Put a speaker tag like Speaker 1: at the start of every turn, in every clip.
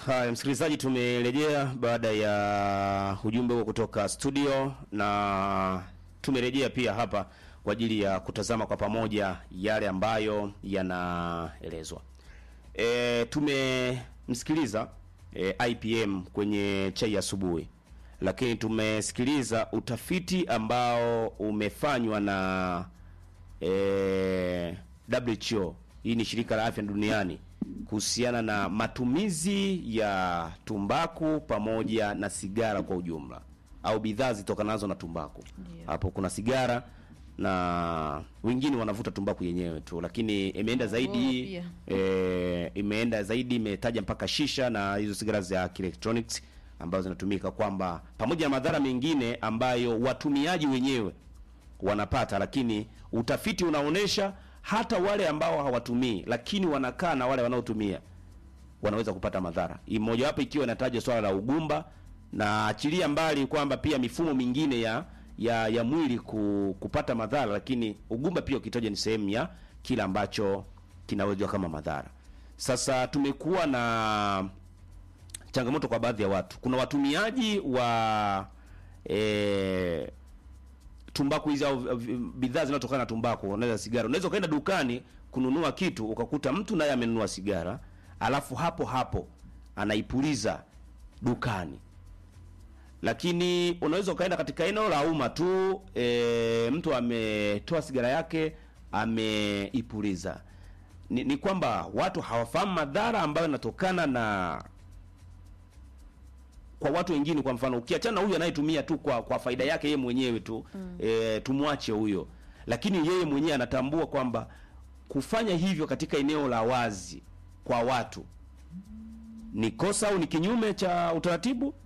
Speaker 1: Haya, msikilizaji, tumerejea baada ya ujumbe huo kutoka studio, na tumerejea pia hapa kwa ajili ya kutazama kwa pamoja yale ambayo yanaelezwa. E, tumemsikiliza e, IPM kwenye chai asubuhi, lakini tumesikiliza utafiti ambao umefanywa na e, WHO. Hii ni shirika la afya duniani kuhusiana na matumizi ya tumbaku pamoja na sigara kwa ujumla au bidhaa zitokanazo na tumbaku.
Speaker 2: Ndio.
Speaker 1: Hapo kuna sigara na wengine wanavuta tumbaku yenyewe tu, lakini imeenda zaidi
Speaker 2: pia.
Speaker 1: e, imeenda zaidi, imetaja mpaka shisha na hizo sigara za electronics ambazo zinatumika, kwamba pamoja na madhara mengine ambayo watumiaji wenyewe wanapata, lakini utafiti unaonyesha hata wale ambao hawatumii lakini wanakaa na wale wanaotumia wanaweza kupata madhara. Hii mojawapo ikiwa inataja swala la ugumba na achilia mbali kwamba pia mifumo mingine ya ya, ya mwili ku, kupata madhara, lakini ugumba pia ukitaja ni sehemu ya kile ambacho kinawezwa kama madhara. Sasa tumekuwa na changamoto kwa baadhi ya watu. Kuna watumiaji wa eh, tumbaku hizi au v- bidhaa zinazotokana na tumbaku, unaweza sigara. Unaweza ukaenda dukani kununua kitu ukakuta mtu naye amenunua sigara, alafu hapo hapo anaipuliza dukani. Lakini unaweza ukaenda katika eneo la umma tu, e, mtu ametoa sigara yake ameipuliza. Ni, ni kwamba watu hawafahamu madhara ambayo yanatokana na kwa watu wengine. Kwa mfano, ukiachana na huyu anayetumia tu kwa kwa faida yake yeye mwenyewe tu mm. E, tumwache huyo, lakini yeye mwenyewe anatambua kwamba kufanya hivyo katika eneo la wazi kwa watu ni kosa au ni kinyume cha utaratibu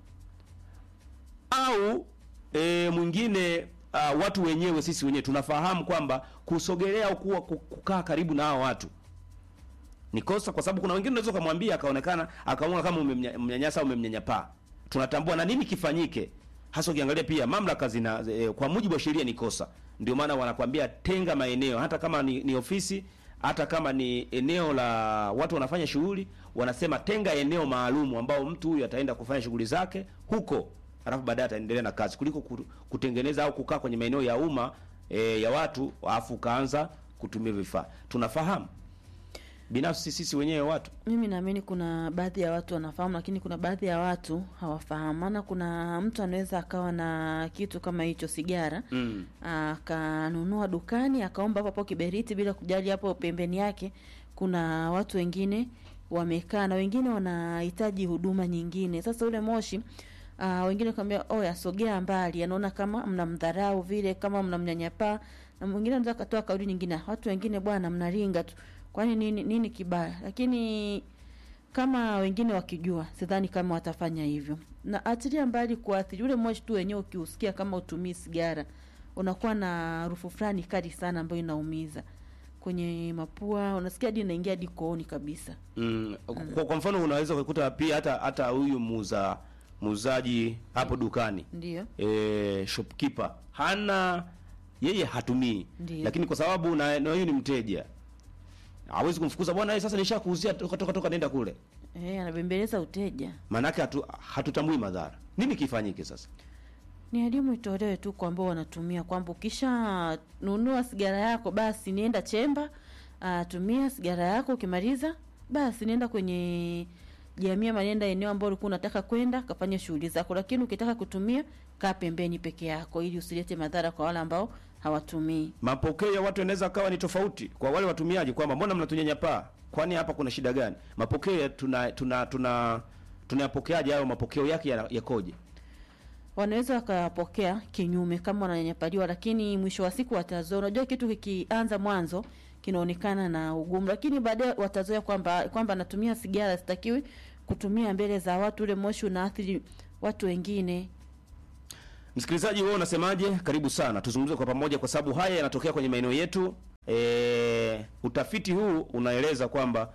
Speaker 1: au e, mwingine uh, watu wenyewe sisi wenyewe tunafahamu kwamba kusogelea au kuwa ku- kukaa karibu na hao watu ni kosa, kwa sababu kuna wengine unaweza ukamwambia akaonekana akaona kama umemnyanyasa au umemnyanyapaa. Tunatambua na nini kifanyike, hasa ukiangalia pia mamlaka zina e, kwa mujibu wa sheria ni kosa. Ndio maana wanakwambia tenga maeneo, hata kama ni, ni ofisi, hata kama ni eneo la watu wanafanya shughuli, wanasema tenga eneo maalumu ambao mtu huyu ataenda kufanya shughuli zake huko, alafu baadaye ataendelea na kazi, kuliko ku- kutengeneza au kukaa kwenye maeneo ya umma e, ya watu alafu ukaanza kutumia vifaa. Tunafahamu binafsi sisi wenyewe watu
Speaker 2: Mimi naamini kuna baadhi ya watu wanafahamu, lakini kuna baadhi ya watu hawafahamu. Maana kuna mtu anaweza akawa na kitu kama hicho, sigara
Speaker 1: mm.
Speaker 2: akanunua dukani akaomba hapo hapo kiberiti bila kujali hapo pembeni yake kuna watu wengine wamekaa na wengine wanahitaji huduma nyingine. Sasa ule moshi uh, wengine kwambia oh, yasogea mbali, anaona kama mnamdharau vile, kama mnamnyanyapaa, na mwingine anaweza akatoa kauli nyingine, watu wengine bwana, mnaringa tu, kwani nini, nini kibaya? Lakini kama wengine wakijua, sidhani kama watafanya hivyo. Na achilia mbali kuathiri ule moshi tu wenyewe, ukiusikia kama utumii sigara, unakuwa na harufu fulani kali sana ambayo inaumiza kwenye mapua, unasikia hadi inaingia hadi kooni kabisa.
Speaker 1: Mm. Kwa, kwa mfano unaweza kukuta pia hata hata huyu muuza muuzaji hapo dukani
Speaker 2: Ndio,
Speaker 1: e, shopkeeper hana yeye hatumii,
Speaker 2: Ndiyo.
Speaker 1: lakini kwa sababu na na huyu ni mteja hawezi kumfukuza bwana, eh, sasa nishakuuzia toka toka toka, nenda kule.
Speaker 2: eh, anabembeleza uteja.
Speaker 1: Maanake hatu, hatutambui madhara. Nini kifanyike sasa?
Speaker 2: Ni elimu itolewe tu kwa ambao wanatumia kwamba ukisha nunua sigara yako basi nienda chemba, uh, tumia sigara yako, ukimaliza basi nienda kwenye jamii ama nenda eneo ambalo ulikuwa unataka kwenda kafanya shughuli zako, lakini ukitaka kutumia kaa pembeni peke yako, ili usilete madhara kwa wale ambao hawatumii.
Speaker 1: Mapokeo ya watu yanaweza kawa ni tofauti kwa wale watumiaji, kwamba mbona mnatunyanyapaa, kwani hapa kuna shida gani? Mapokeo ya tuna tuna tuna tunayapokeaje hayo mapokeo yake ya- yakoje?
Speaker 2: wanaweza wakapokea kinyume kama wananyanyapaliwa, lakini mwisho wa siku watazoea. Unajua, kitu kikianza mwanzo kinaonekana na ugumu, lakini baadaye watazoea kwamba kwamba natumia sigara, sitakiwi kutumia mbele za watu, ule moshi unaathiri watu wengine.
Speaker 1: Msikilizaji, wewe unasemaje? Karibu sana tuzungumze kwa pamoja, kwa sababu haya yanatokea kwenye maeneo yetu. E, utafiti huu unaeleza kwamba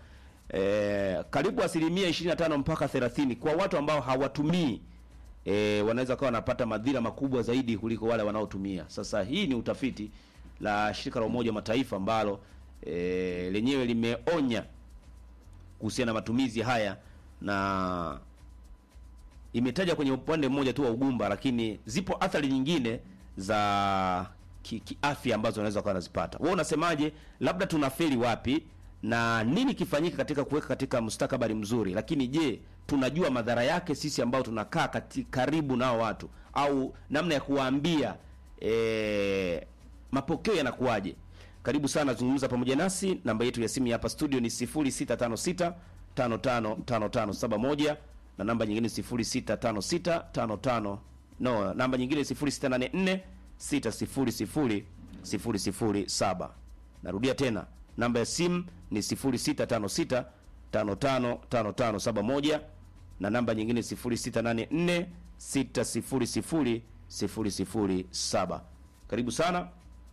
Speaker 1: e, karibu asilimia 25 mpaka 30 kwa watu ambao hawatumii e, wanaweza kawa wanapata madhira makubwa zaidi kuliko wale wanaotumia. Sasa hii ni utafiti la shirika la Umoja wa Mataifa ambalo e, lenyewe limeonya kuhusiana na matumizi haya na imetaja kwenye upande mmoja tu wa ugumba, lakini zipo athari nyingine za ki- kiafya ambazo unaweza kuwa nazipata. Wewe unasemaje? Labda tunafeli wapi na nini kifanyike katika kuweka katika mustakabali mzuri, lakini je, tunajua madhara yake sisi ambao tunakaa kati, karibu nao watu au namna ya kuwaambia e, mapokeo yanakuwaje? Karibu sana, zungumza pamoja nasi. Namba yetu ya simu hapa studio ni 0656 555571 na namba nyingine 065655 no, namba nyingine 0684 600 007. Narudia tena, namba ya simu ni 0656 555571 na namba nyingine 0684 600 007. Karibu sana.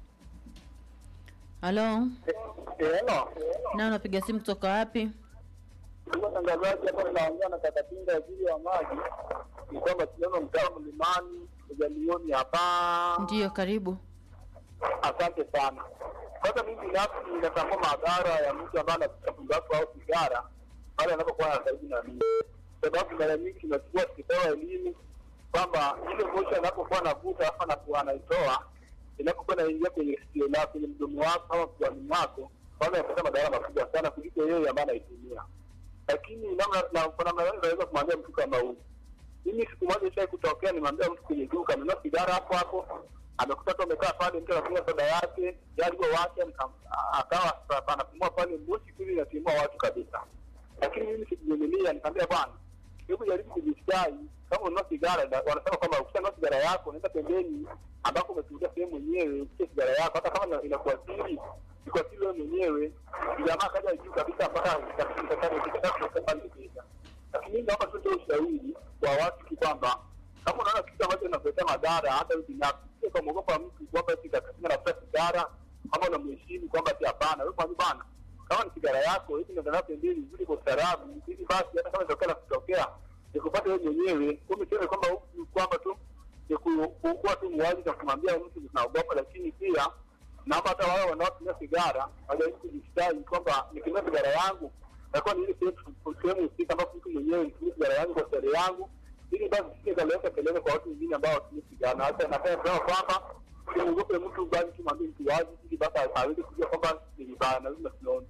Speaker 2: Halo,
Speaker 3: Hello.
Speaker 2: na unapiga simu kutoka wapi?
Speaker 3: Ndugu watangazaji, hapa ninaongea na kaka Pinga waziri wa maji. Ni kwamba tunaona mtaa mlimani ujalioni hapa.
Speaker 2: Ndiyo, karibu.
Speaker 3: Asante sana. Kwanza mimi binafsi ninatambua madhara ya mtu ambaye anavuta tumbaku au sigara pale anapokuwa na karibu na mimi, sababu mara nyingi tunachukua tukipewa elimu kwamba ile moshi anapokuwa anavuta hapa na kuwa anaitoa inapokuwa inaingia kwenye sikio lako, kwenye mdomo wako ama puani mwako, kwanza inapata madhara makubwa sana kuliko yeye ambaye anaitumia. Lakini namna na kwa namna gani unaweza kumwambia mtu kama huyu? Mimi siku moja ishai kutokea, nimwambia mtu kwenye duka amenunua sigara hapo hapo, amekuta tu amekaa pale, mtu anakunywa soda yake, gari wake akawa sasa anapumua pale, moshi kuli inatimua watu kabisa. Lakini mimi sikuvumilia, nikamwambia bwana, hebu jaribu kujistai kama ununua sigara, na- wanasema kwamba ukishanunua sigara yako unaenda pembeni ambako umetulia sehemu mwenyewe, ukie sigara yako, hata kama ina- inakuathiri ikuathiri wewe mwenyewe. Jamaa kaja juu kabisa mpaka ikakata lakini mimi naomba tutoe ushauri kwa watu tu kwamba kama unaona kitu ambacho kinakuletea madhara hata wewe binafsi, sio kwa mwogopa mtu kwamba eti katika nafuta sigara kama unamheshimu kwamba ati hapana, wewe kwambia bana, kama ni sigara yako hivi ndio ndio pembeni vile kwa ustaarabu, hivi basi hata kama itokea na kutokea nikupate wewe mwenyewe, kumbe sio kwamba huku- kwamba tu ni ku- ku- kuwa tu mwazi na kumwambia mtu tunaogopa, lakini pia naomba hata wao wanaotumia sigara wajaribu kujistari kwamba nikitumia sigara yangu nakuwa ni ile sehemu- sehemu husika ambapo mtu mwenyewe nitumie sigara yangu kwa starehe yangu, ili basi sije kaleta kelele kwa watu wengine ambao watumie sigara. Na hata napenda kusema kwamba usiogope mtu, bali tumwambie mtu wazi, ili basi aweze kujua kwamba ni vibaya na lazima tunaona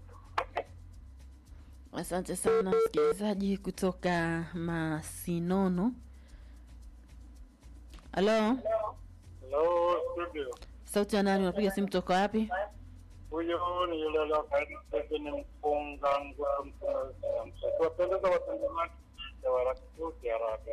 Speaker 2: Asante sana msikilizaji kutoka Masinono. Halo,
Speaker 3: Hello, studio.
Speaker 2: sauti ya nani? Unapiga simu kutoka wapi?
Speaker 3: Huyo ni yule aliyekaidi ni mfunga ngwa kuwapendeza watazamaji ya Warakituti Haraka.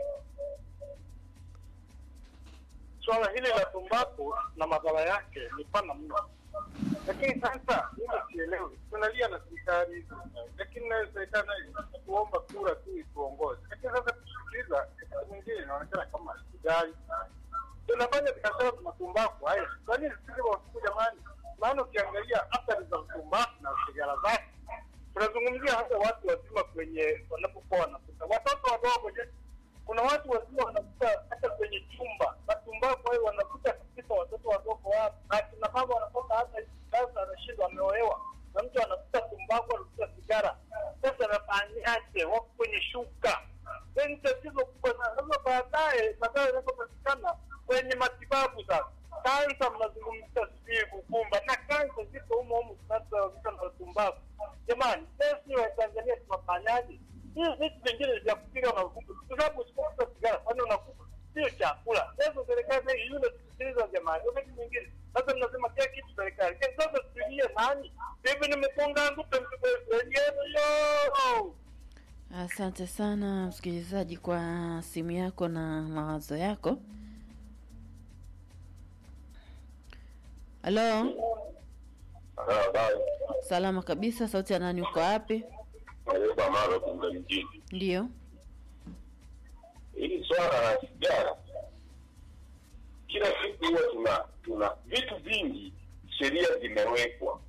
Speaker 3: Swala hili la tumbaku na madhara yake ni pana mno, lakini sasa mimi sielewi, tunalia na serikali, lakini nayo serikali nayo kuomba kura tu ituongoze, lakini sasa kusikiliza kitu mwingine inaonekana kama sijali tunafanya biashara za tumbaku haya. Kwa nini sisi wasiku jamani? Maana ukiangalia athari za tumbaku na sigara zake, tunazungumzia hata watu wazima kwenye wanapokuwa wanakuta watoto wadogo. Je, kuna watu wazima wanakuta hata kwenye chumba na tumbaku hayo wanakuta kabisa watoto wadogo wapo, na kina mama wanatoka hata hivi sasa, anashindwa ameolewa na mtu anakuta tumbaku, anakuta sigara. Sasa anafanyaje? Wako kwenye shuka ni tatizo kubwa sana. Sasa baadaye madhara yanapopatikana kwenye matibabu sasa, kansa mnazungumzia sijui kukumba na kansa ziko humo humo zinazosababishwa na tumbaku. Jamani, sisi wa Tanzania tunafanyaje? Hivi vitu vingine vya kupiga unakufa, kwa sababu usipokuta sigara kwani unakufa? Sio chakula. Sasa serikali sasa yule tusikiliza jamani, wakati mwingine sasa mnasema kila kitu serikali. Ke- Sasa tulie nani? Hivi nimefunga ngupe mtu yo
Speaker 2: Asante sana msikilizaji kwa simu yako na mawazo yako. Halo, salama kabisa. Sauti ya nani? Uko wapi?
Speaker 4: Naomba mara kunga mjini.
Speaker 2: Ndiyo.
Speaker 4: Hili swala la sigara, kila siku huwa tuna tuna vitu vingi, sheria zimewekwa